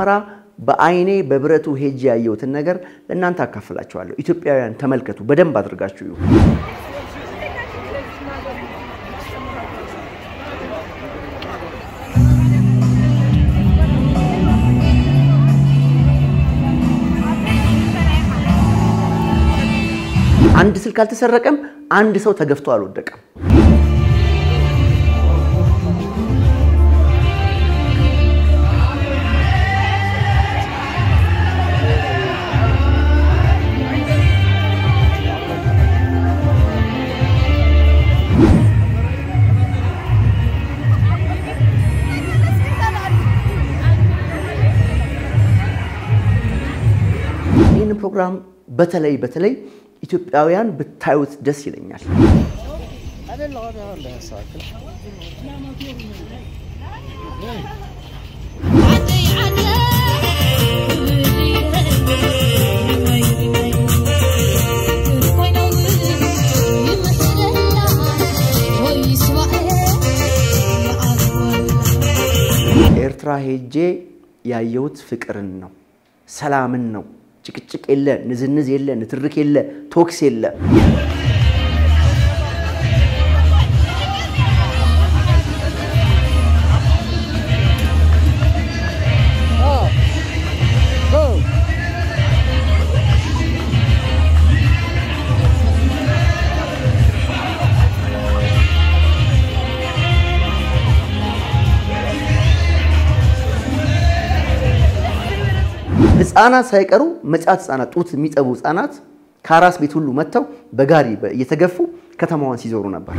አስመራ በአይኔ በብረቱ ሄጄ ያየሁትን ነገር ለእናንተ አካፍላችኋለሁ። ኢትዮጵያውያን ተመልከቱ፣ በደንብ አድርጋችሁ ይሁ አንድ ስልክ አልተሰረቀም። አንድ ሰው ተገፍቶ አልወደቀም። ይህን ፕሮግራም በተለይ በተለይ ኢትዮጵያውያን ብታዩት ደስ ይለኛል። ኤርትራ ሄጄ ያየሁት ፍቅርን ነው፣ ሰላምን ነው። ጭቅጭቅ የለ፣ ንዝንዝ የለ፣ ንትርክ የለ፣ ቶክስ የለ። ህፃናት ሳይቀሩ መጫት ህፃናት ጡት የሚጠቡ ህፃናት ከአራስ ቤት ሁሉ መጥተው በጋሪ እየተገፉ ከተማዋን ሲዞሩ ነበር።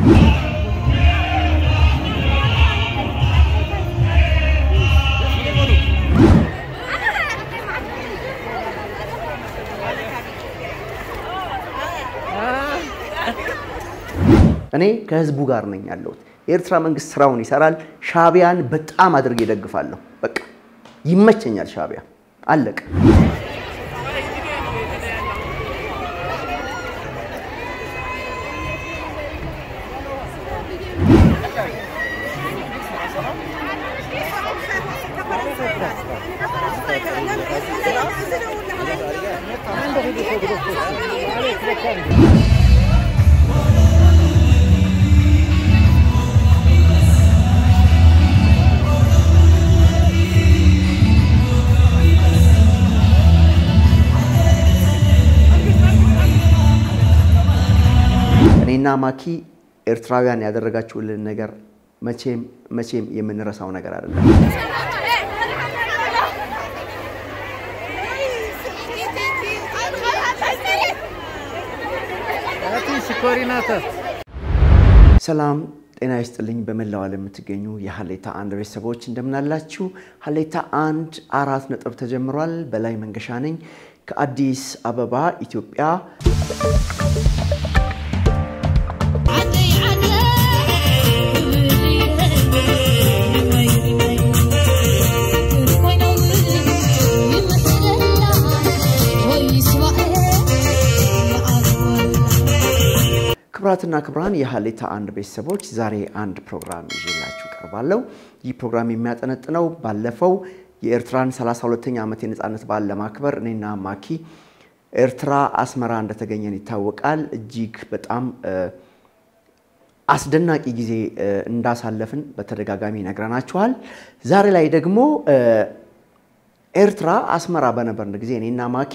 እኔ ከህዝቡ ጋር ነኝ ያለሁት። የኤርትራ መንግስት ስራውን ይሰራል። ሻዕቢያን በጣም አድርጌ እደግፋለሁ። በቃ ይመቸኛል ሻዕቢያ አለቀ። እኔና ማኪ ኤርትራውያን ያደረጋችሁልን ነገር መቼም መቼም የምንረሳው ነገር አይደለም። ሰላም ጤና ይስጥልኝ። በመላው ዓለም የምትገኙ የሀሌታ አንድ ቤተሰቦች እንደምናላችሁ። ሀሌታ አንድ አራት ነጥብ ተጀምሯል። በላይ መንገሻ ነኝ ከአዲስ አበባ ኢትዮጵያ። ክብራትና ክብራን የሀሌታ አንድ ቤተሰቦች ዛሬ አንድ ፕሮግራም ይዤላችሁ ቀርባለሁ። ይህ ፕሮግራም የሚያጠነጥነው ባለፈው የኤርትራን 32ኛ ዓመት የነፃነት በዓል ለማክበር እኔና ማኪ ኤርትራ አስመራ እንደተገኘን ይታወቃል። እጅግ በጣም አስደናቂ ጊዜ እንዳሳለፍን በተደጋጋሚ ነግረናችኋል። ዛሬ ላይ ደግሞ ኤርትራ አስመራ በነበርን ጊዜ እኔና ማኪ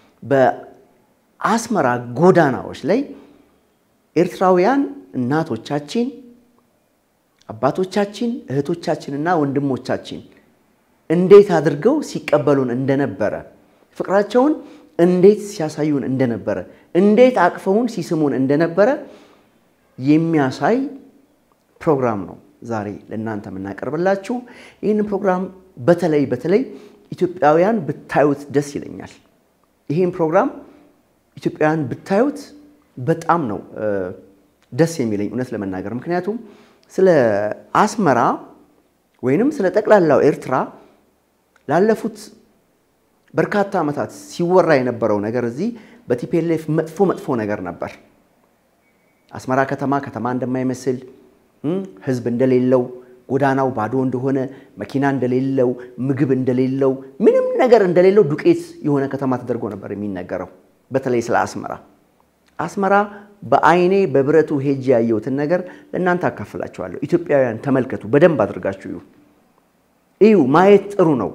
በአስመራ ጎዳናዎች ላይ ኤርትራውያን እናቶቻችን፣ አባቶቻችን፣ እህቶቻችንና ወንድሞቻችን እንዴት አድርገው ሲቀበሉን እንደነበረ ፍቅራቸውን እንዴት ሲያሳዩን እንደነበረ እንዴት አቅፈውን ሲስሙን እንደነበረ የሚያሳይ ፕሮግራም ነው ዛሬ ለእናንተ የምናቀርብላችሁ። ይህን ፕሮግራም በተለይ በተለይ ኢትዮጵያውያን ብታዩት ደስ ይለኛል። ይህን ፕሮግራም ኢትዮጵያውያን ብታዩት በጣም ነው ደስ የሚለኝ እውነት ለመናገር ምክንያቱም ስለ አስመራ ወይንም ስለ ጠቅላላው ኤርትራ ላለፉት በርካታ ዓመታት ሲወራ የነበረው ነገር እዚህ በቲፒኤልኤፍ መጥፎ መጥፎ ነገር ነበር። አስመራ ከተማ ከተማ እንደማይመስል ሕዝብ እንደሌለው ጎዳናው ባዶ እንደሆነ፣ መኪና እንደሌለው፣ ምግብ እንደሌለው፣ ምንም ነገር እንደሌለው ዱቄት የሆነ ከተማ ተደርጎ ነበር የሚነገረው። በተለይ ስለ አስመራ አስመራ በአይኔ በብረቱ ሄጄ ያየሁትን ነገር ለእናንተ አካፍላችኋለሁ። ኢትዮጵያውያን ተመልከቱ፣ በደንብ አድርጋችሁ እዩ። እዩ፣ ማየት ጥሩ ነው።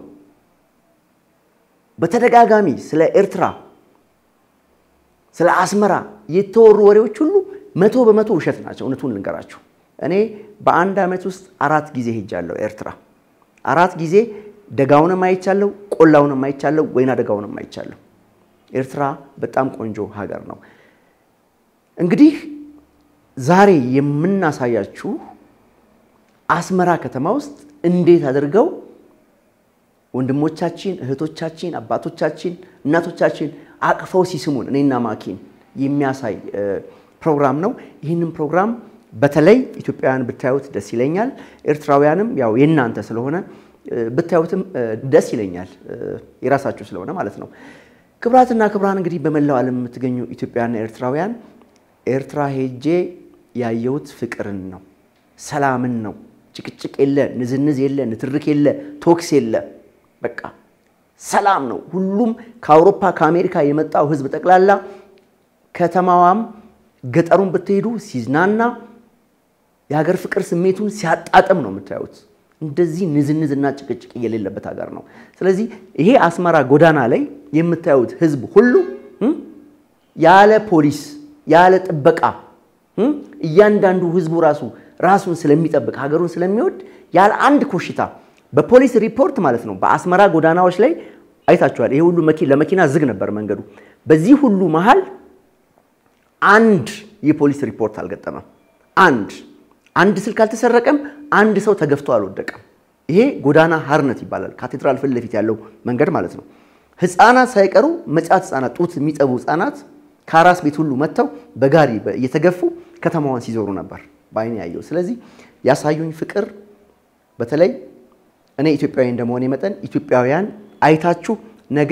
በተደጋጋሚ ስለ ኤርትራ ስለ አስመራ የተወሩ ወሬዎች ሁሉ መቶ በመቶ ውሸት ናቸው። እውነቱን ልንገራችሁ፣ እኔ በአንድ ዓመት ውስጥ አራት ጊዜ ሄጃለሁ ኤርትራ። አራት ጊዜ ደጋውንም አይቻለሁ፣ ቆላውንም አይቻለሁ፣ ወይና ደጋውንም አይቻለሁ። ኤርትራ በጣም ቆንጆ ሀገር ነው። እንግዲህ ዛሬ የምናሳያችሁ አስመራ ከተማ ውስጥ እንዴት አድርገው ወንድሞቻችን፣ እህቶቻችን፣ አባቶቻችን፣ እናቶቻችን አቅፈው ሲስሙን እኔና ማኪን የሚያሳይ ፕሮግራም ነው። ይህንን ፕሮግራም በተለይ ኢትዮጵያውያን ብታዩት ደስ ይለኛል። ኤርትራውያንም ያው የእናንተ ስለሆነ ብታዩትም ደስ ይለኛል፣ የራሳችሁ ስለሆነ ማለት ነው። ክብራትና ክብራን እንግዲህ በመላው ዓለም የምትገኙ ኢትዮጵያውያንና ኤርትራውያን ኤርትራ ሄጄ ያየሁት ፍቅርን ነው፣ ሰላምን ነው። ጭቅጭቅ የለ፣ ንዝንዝ የለ፣ ንትርክ የለ፣ ቶክስ የለ። በቃ ሰላም ነው። ሁሉም ከአውሮፓ ከአሜሪካ የመጣው ሕዝብ ጠቅላላ ከተማዋም ገጠሩን ብትሄዱ ሲዝናና የሀገር ፍቅር ስሜቱን ሲያጣጥም ነው የምታዩት። እንደዚህ ንዝንዝና ጭቅጭቅ የሌለበት ሀገር ነው። ስለዚህ ይሄ አስመራ ጎዳና ላይ የምታዩት ሕዝብ ሁሉ ያለ ፖሊስ ያለ ጥበቃ እያንዳንዱ ሕዝቡ ራሱ ራሱን ስለሚጠብቅ ሀገሩን ስለሚወድ ያለ አንድ ኮሽታ በፖሊስ ሪፖርት ማለት ነው። በአስመራ ጎዳናዎች ላይ አይታችኋል። ይሄ ሁሉ ለመኪና ዝግ ነበር መንገዱ። በዚህ ሁሉ መሃል አንድ የፖሊስ ሪፖርት አልገጠመም። አንድ አንድ ስልክ አልተሰረቀም። አንድ ሰው ተገፍቶ አልወደቀም። ይሄ ጎዳና ሀርነት ይባላል። ካቴድራል ፊት ለፊት ያለው መንገድ ማለት ነው። ህፃናት ሳይቀሩ መጫት ህፃናት፣ ጡት የሚጠቡ ህፃናት ከአራስ ቤት ሁሉ መጥተው በጋሪ እየተገፉ ከተማዋን ሲዞሩ ነበር በአይኔ ያየው። ስለዚህ ያሳዩኝ ፍቅር በተለይ እኔ ኢትዮጵያዊ እንደመሆኔ መጠን ኢትዮጵያውያን አይታችሁ ነገ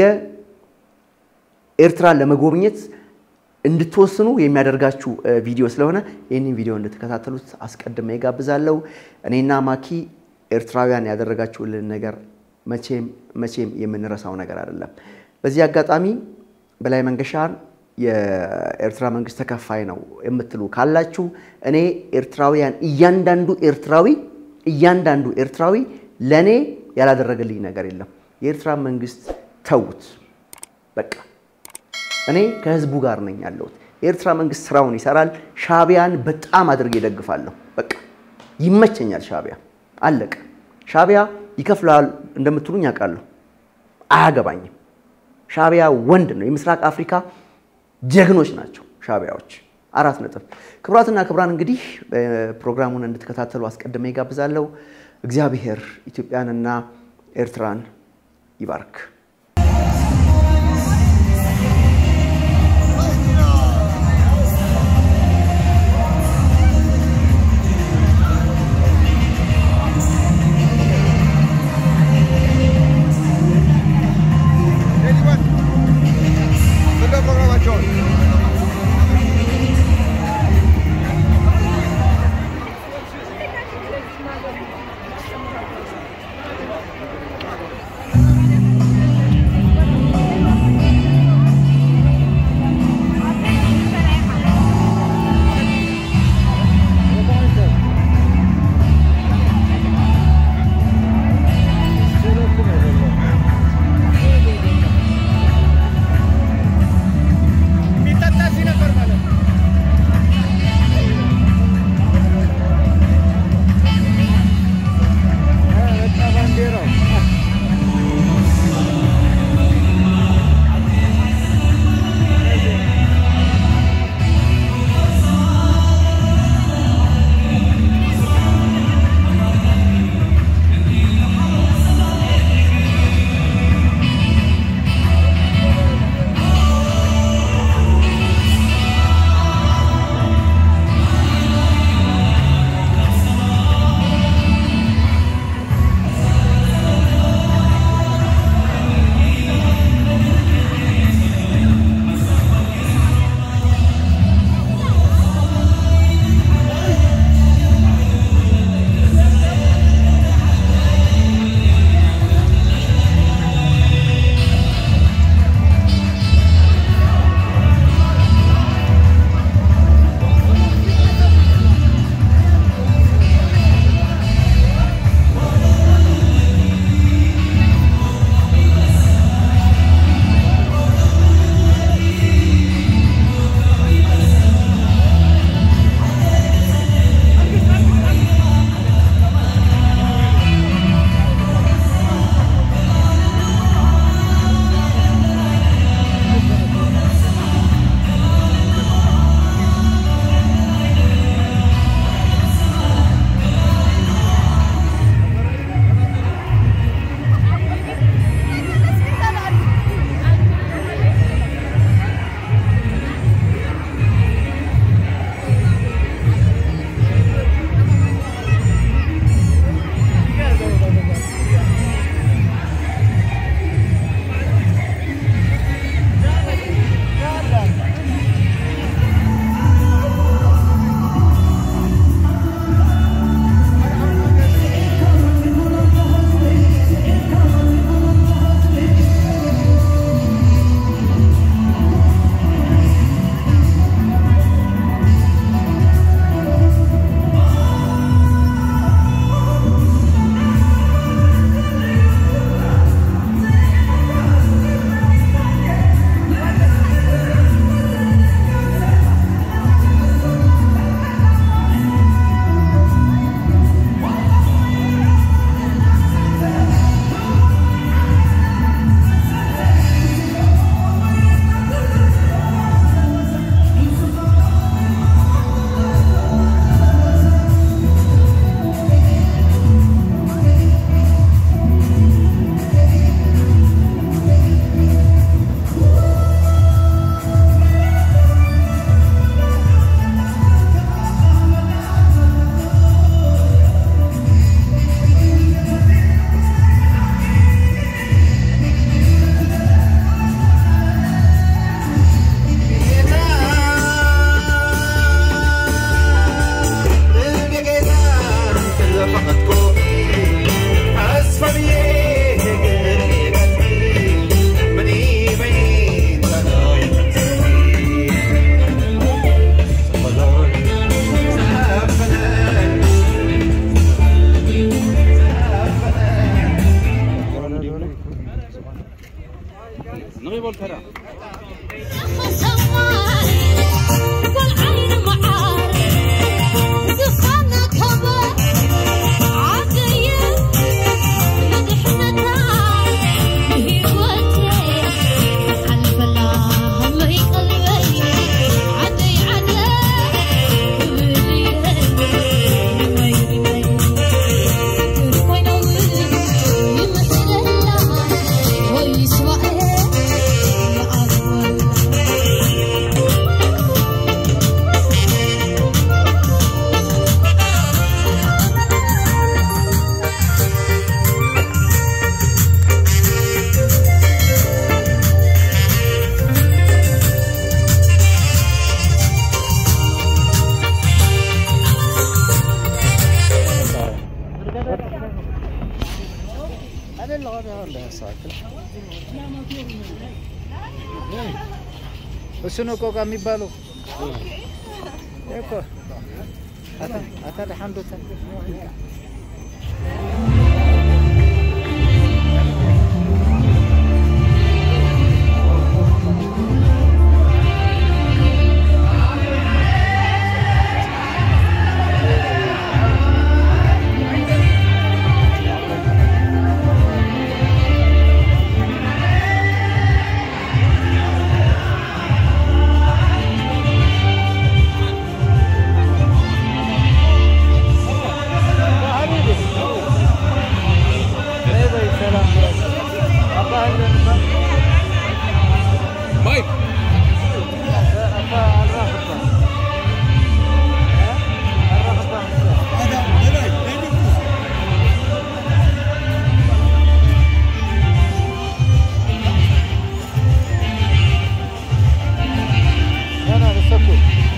ኤርትራን ለመጎብኘት እንድትወስኑ የሚያደርጋችሁ ቪዲዮ ስለሆነ ይህንን ቪዲዮ እንድትከታተሉት አስቀድሜ ጋብዛለሁ። እኔና ማኪ ኤርትራውያን ያደረጋችሁልን ነገር መቼም መቼም የምንረሳው ነገር አይደለም። በዚህ አጋጣሚ በላይ መንገሻን የኤርትራ መንግስት ተከፋይ ነው የምትሉ ካላችሁ እኔ ኤርትራውያን እያንዳንዱ ኤርትራዊ እያንዳንዱ ኤርትራዊ ለእኔ ያላደረገልኝ ነገር የለም። የኤርትራ መንግስት ተዉት በቃ እኔ ከህዝቡ ጋር ነኝ ያለሁት። የኤርትራ መንግስት ስራውን ይሰራል። ሻቢያን በጣም አድርጌ እደግፋለሁ። በቃ ይመቸኛል። ሻቢያ አለቀ። ሻቢያ ይከፍላል እንደምትሉኝ ያውቃለሁ። አያገባኝም። ሻቢያ ወንድ ነው። የምስራቅ አፍሪካ ጀግኖች ናቸው ሻቢያዎች። አራት ነጥብ። ክቡራትና ክቡራን እንግዲህ ፕሮግራሙን እንድትከታተሉ አስቀድሜ ይጋብዛለሁ። እግዚአብሔር ኢትዮጵያንና ኤርትራን ይባርክ። Thank نغي بولترا እሱ ነው ቆቃ የሚባለው እኮ አታ ሐምዶታ بايك انا بسكت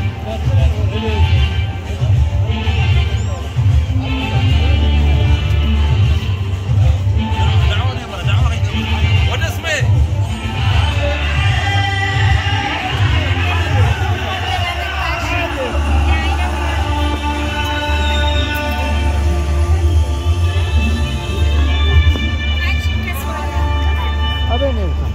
دعوة يا برا دعوة ولا اسمه ابين يلقى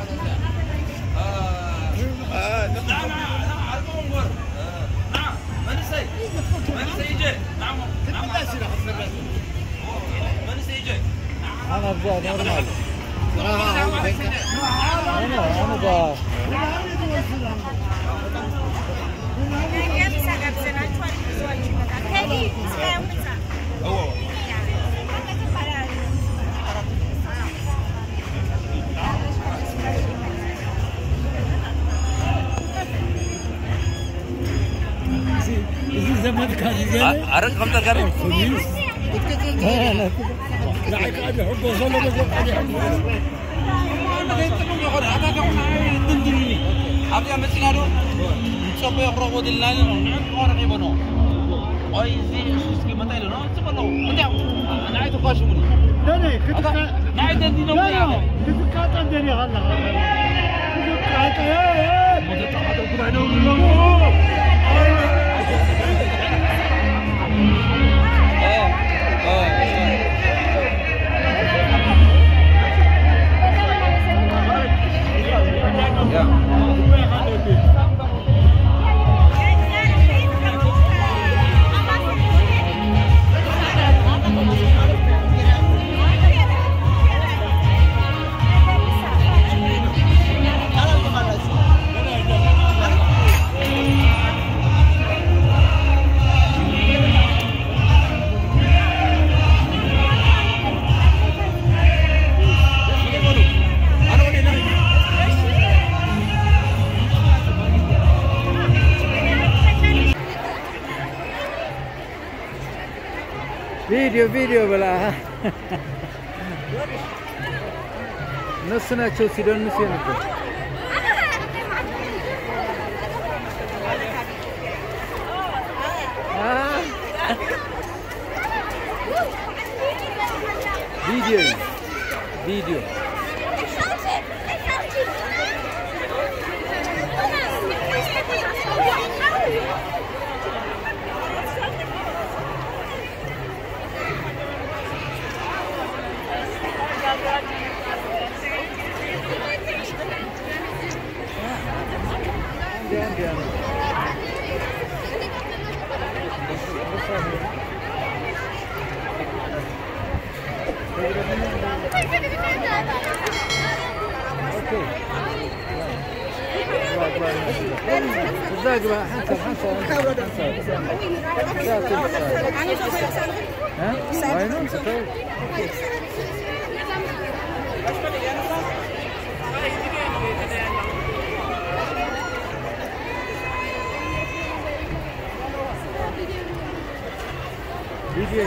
نعم على المنور نعم من سي من سيجي نعم نعم من سيجي انا ابغى نورمال انا انا ابغى هو عرق خمسة كاري Apa yang mesti ngadu? Siapa yang perlu di lain? Orang ibu no. Oh ini suski mata itu no. Siapa no? Mana? Nah itu kau semua. Nah itu di nomor apa? Eh, eh, ya. ቪዲዮ ቪዲዮ ብላ እነሱ ናቸው ሲደንሱ የነበር ቪዲዮ ቪዲዮ ሚዲያ ነው። ኦኬ እዛ ግባ ሐንሰብ ሐንሰብ አይኑ ተው ቪዲዮ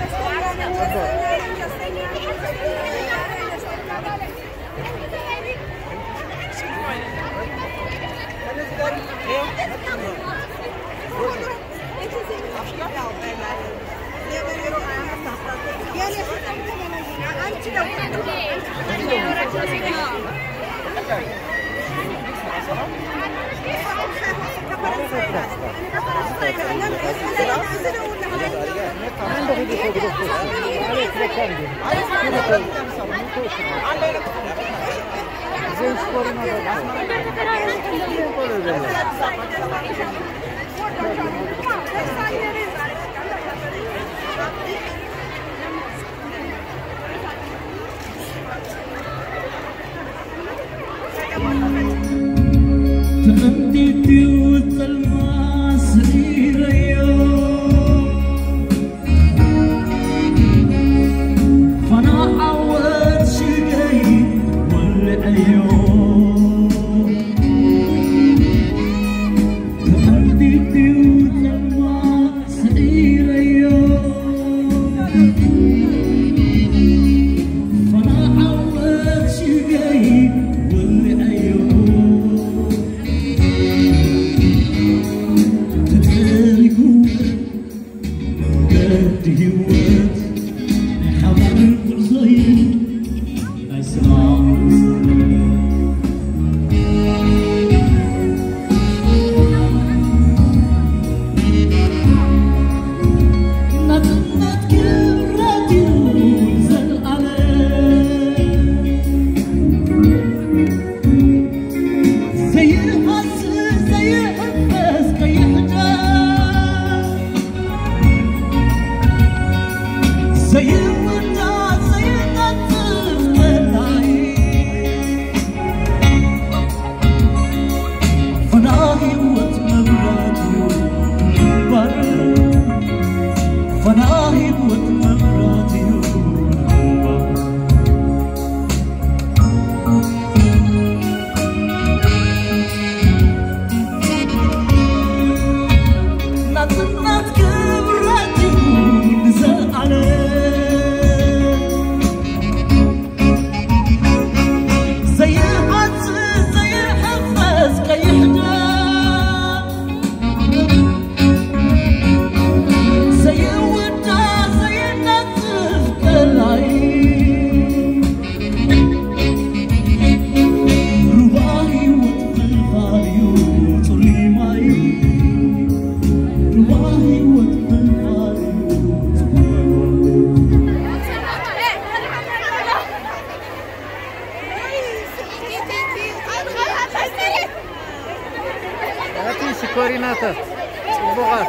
ኮሪናታት ጽቡቃት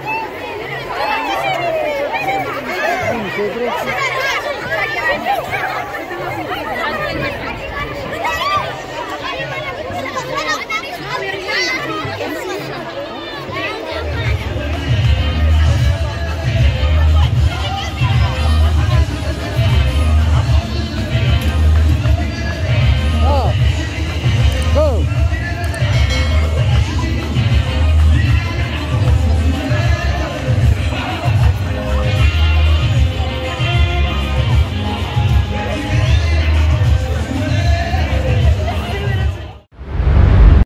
Thank you.